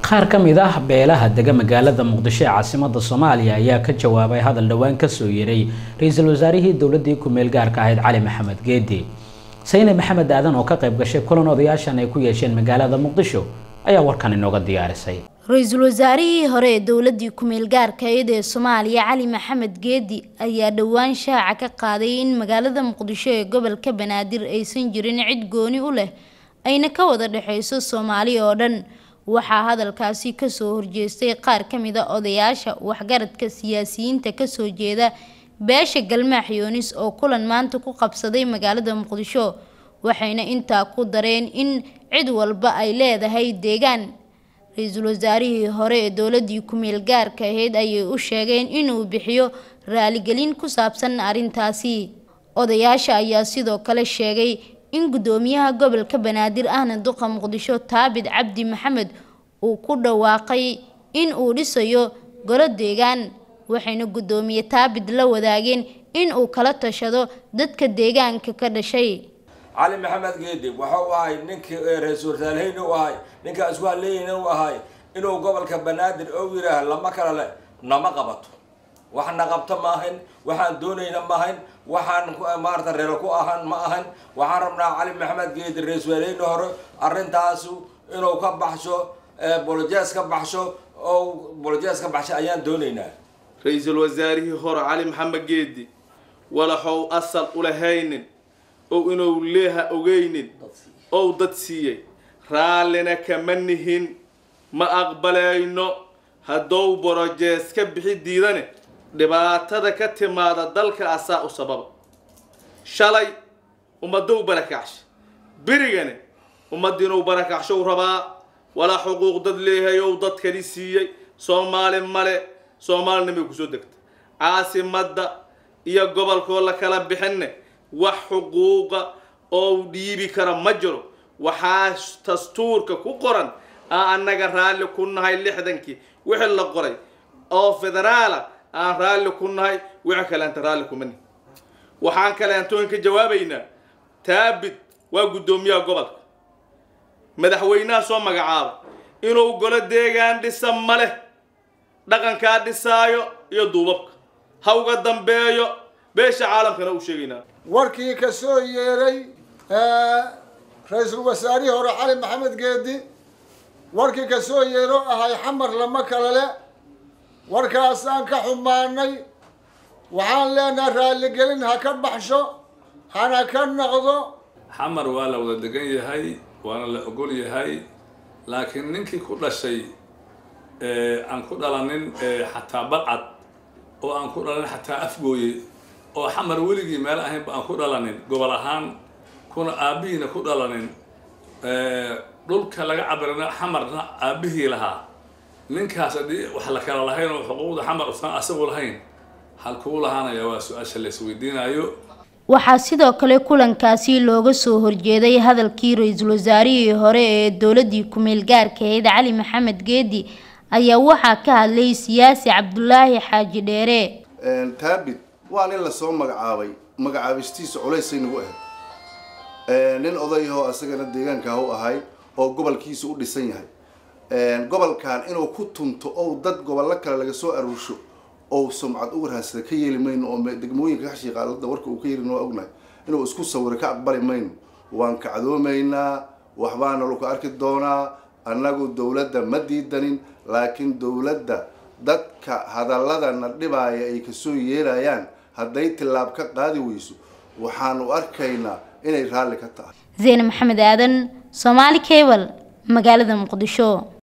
qaar ka mid ah beelaha dega magaalada muqdisho ee caasimada soomaaliya ayaa ka jawaabay hadal dhowaan kasoo yeeray ra-iisul wasaarihii dowladii ku-meel gaarka ahayd cali maxamed geedi sayne maxamed aadan oo ka qayb gashay kulan odayaashan ay ku yeesheen magaalada muqdisho ayaa warkan inooga diyaarisay ra-iisul wasaarihii hore ee dowladii ku-meel gaarka ahayd ee soomaaliya cali maxamed geedi ayaa dhowaan shaaca ka qaaday in magaalada muqdisho ee gobolka banaadir aysan jirin cid gooni u leh ayna ka wada dhexeyso soomaali oo dhan waxaa hadalkaasi kasoo horjeestay qaar ka mid a odayaasha waxgaradka siyaasiyiinta kasoo jeeda beesha galmaax yoonis oo kulan maanta ku qabsaday magaalada muqdisho waxayna intaa ku dareen in cid walba ay leedahay deegaan ra-iisul wasaarihii hore ee dowladii ku-meel gaarka ahayd ayay u sheegeen inuu bixiyo raaligelin ku saabsan arrintaasi odayaasha ayaa sidoo kale sheegay in guddoomiyaha gobolka banaadir ahna duqa muqdisho taabid cabdi maxamed uu ku dhawaaqay in uu dhisayo golo deegaan waxayna guddoomiye taabid la wadaageen in uu kala tashado dadka deegaanka ka dhashay cali maxamed geedi waxa uu ahay ninkii ra-iisul wasaareheyna u ahay ninkaa isku halleeyeyna u ahay inuu gobolka banaadir ou yidhaah lama kala le nama qabato waxna qabto ma ahayn waxaan doonayna ma ahayn waxaan maarata reero ku ahan ma ahan waxaan rabnaa cali maxamed geedi ra-isul wasaareheyna hore arrintaasu inuu ka baxsho bolojees ka baxsho oo bolojees ka baxsho ayaan doonaynaa ra-iisul wasaarihii hore cali maxamed geedi walaxow asal ulahaynin ow inuu leeha ogeynin ow dad siiyey raallina kama nihin ma aqbalayno haddou borojees ka bixi diidane dhibaatada ka timaada dalka asaa u sababa shalay ummadou barakacsha berigane ummaddiinuu barakacshow rabaa walaa xuquuq dad leeyahay ow dadkani siiyey soomaali male soomaalinimay kusoo degta caasimadda iyo gobolkoo la kala bixinne wax xuquuqa oo dhiibi kara ma jiro waxaa dastuurka ku qoran aan annaga raalli ku nahay lixdankii wixii la qoray oo federaala aan raalli ku nahay wixii kaleanta raalli kuma nihi waxaan kaleantoon ka jawaabaynaa taabid waa guddoomiyaha gobolka madaxweynaha soo magacaaba inuu golo deegaan dhisa ma leh dhaqankaa dhisaayo iyo duubabka ha uga dambeeyo beesha caalamkana u sheegaynaa warkii ka soo yeeray ra-iisul wasaarihii hore cali maxamed geedi warkii ka soo yeero ahay xamar lama kala le warkaasaan ka xumaanay waxaan leenahay raaligelin ha ka baxsho hana ka noqdo xamar waa la wada degan yahay waana la ogol yahay laakiin ninkii ku dhashay aan ku dhalanin xataa balcad oo aan ku dhalanin xataa afgooye oo xamar weligii meel ahaynba aan ku dhalanin gobol ahaan kuna aabbihiina ku dhalanin dhulka laga cabirana xamarna aabbihii lahaa ninkaas haddii wax la kala lahayn oo xuquuqda xamar usan asagu lahayn halkuu lahaanaya waa su-aasha la isweydiinayo waxaa sidoo kale kulankaasi looga soo horjeeday hadalkii ra-iisul wasaarihii hore ee dowladii ku-meel gaarka ahayd cali maxamed geedi ayaa waxaa ka hadlay siyaasi cabdulaahi xaaji dheere taabid waa nin lasoo magacaabay magacaabistiisa culaysay nagu ahayd nin odayahoo isagana deegaankaah u ahay oo gobolkiisa u dhisan yahay gobolkan inuu ku tunto ou dad gobollo kale laga soo aruursho ou sumcad u warhaansada ka yeeli mayno oo degmooyinka kashiiqaalada warka uu ka yeelin waa ognahay inuu isku sawiro ka aqbali mayno waan kacdoomaynaa waxbaana lagu arki doonaa annagu dowladda ma diidanin laakiin dowladda dadka hadalladana dhibaaya ay kasoo yeelayaan hadday tillaab ka qaadi weyso waxaanu arkaynaa inay raalli ka tahay zeyne maxamed aadan soomaali cable magaalada muqdisho